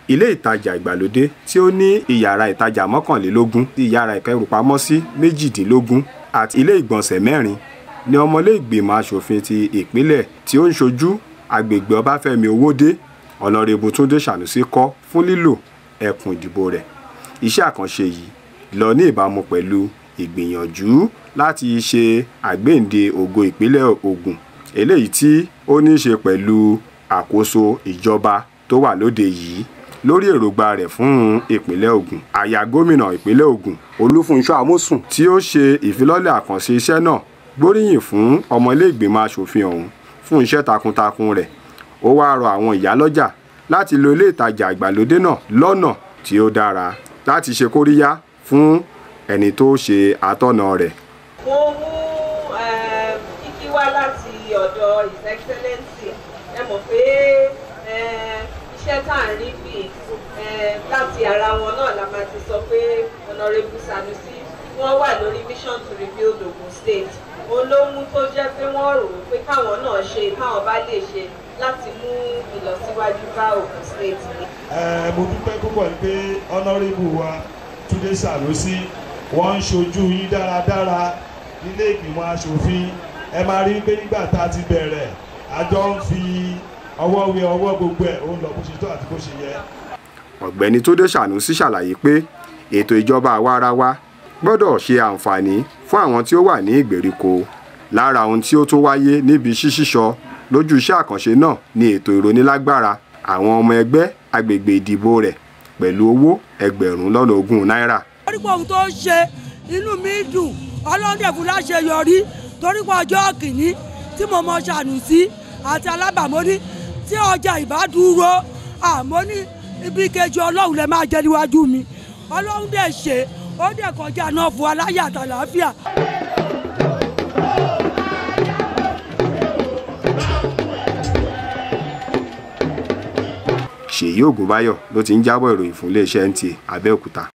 ilé ìtajà ìgbàlódé tí ó ní ìyàrá ìtajà mọ́kànlélógún ti ìyàrá ìkẹrùpamọ́sí méjìdínlógún àti ilé ìgbọ̀nsẹ̀ mẹ́rin ni ọmọlé ìgbìmọ̀ asòfin ti ìpínlẹ̀ tí ó ń ṣojú agbègbè ọbáfẹ́mi owódé ọ̀nàrẹ́bù túndé sànúsí kọ́ fún lílò ẹkùn ìdìbò rẹ̀ iṣẹ́ àkànṣe yìí lọ ní ìbámu pẹ̀lú ìgbìyànjú láti ṣe àgbéǹde ògo ìpínlẹ̀ Ògùn eléyìí tí ó ní í ṣe pẹ̀lú àkóso ìjọba tó wà lóde yìí lórí èròǹgbà rẹ̀ fún ìpínlẹ̀ Ògùn àyà gómìnà ìpínlẹ̀ Ògùn Olúfúnṣọ́ Amósùn tí ó ṣe ìfilọ́lẹ̀ àkànṣe iṣẹ́ náà gbóríyìn fún ọmọ ilé ìgbìmọ̀ asòfin ọ̀hún fún iṣẹ́ takuntakun rẹ̀ ó wáá rọ àwọn ìyálọ́jà láti lo ilé ìtajà ìgbàlódé náà lọ́nà tí ó dára láti ṣe kóríyá fún ẹni tó ṣe àtọ̀nà rẹ̀. mo mú kíkí wá láti ọ̀dọ̀ his excellency ẹ mọ̀ pé iṣẹ́ tá à ń rí bì láti ara wọn náà la máa ti sọ pé honourable Sanusi wọ́n wà lórí mission to rebuild Ogun State òun ló mú tó jẹ́ pé wọ́n rò ó pé káwọn náà ṣe káwọn bá lè ṣe láti mú ìlọsíwájú bá Ogun State ni. mo dúpẹ́ púpọ̀ pé honourable wa Túndé Sànúsí wọ́n ń ṣojú yín dáradára nílé ìgbìmọ̀ asòfin ẹ máa rí pé nígbà tá a ti bẹ̀rẹ̀ àjọ ń fi ọwọ́ wé ọwọ́ gbogbo ẹ̀ ó ń lọ bó ṣe tó àti bó ṣe yẹ. ọ̀gbẹ́ni Túndé Sànúsí ṣàlàyé pé ètò ìjọba àwarawa gbọ́dọ̀ ṣe àǹfààní fún àwọn tí ó wà ní ìgbèríko lára ohun tí ó tún wáyé níbi ṣíṣíṣọ lójú iṣẹ́ àkànṣe náà ni ètò ìrónílágbára àwọn ọmọ ẹgbẹ́ agbègbè ìdìbò rẹ̀ pẹ̀lú owó ẹgbẹ̀rún lọ́nà ogún náírà. torí pé ohun tó ń ṣe inú mi dùn ọlọ́dẹ̀ fún láṣeyọrí torí pé ọjọ́ kìíní tí mo mọ Sànúsí àti alábàmọ́ní tí ọjà ìbádúró àmọ́ ní ibi kejì ọlọ́run lè máa jẹ́ níwájú mi ọlọ́run dẹ̀ ṣe ó dẹ̀ kọjá náà fún aláyà àtàlàáfíà. Ṣèyí Ògúnbáyọ̀ ló ti ń jábọ̀ ìròyìn fún iléeṣẹ́ NTA Abẹ́òkúta.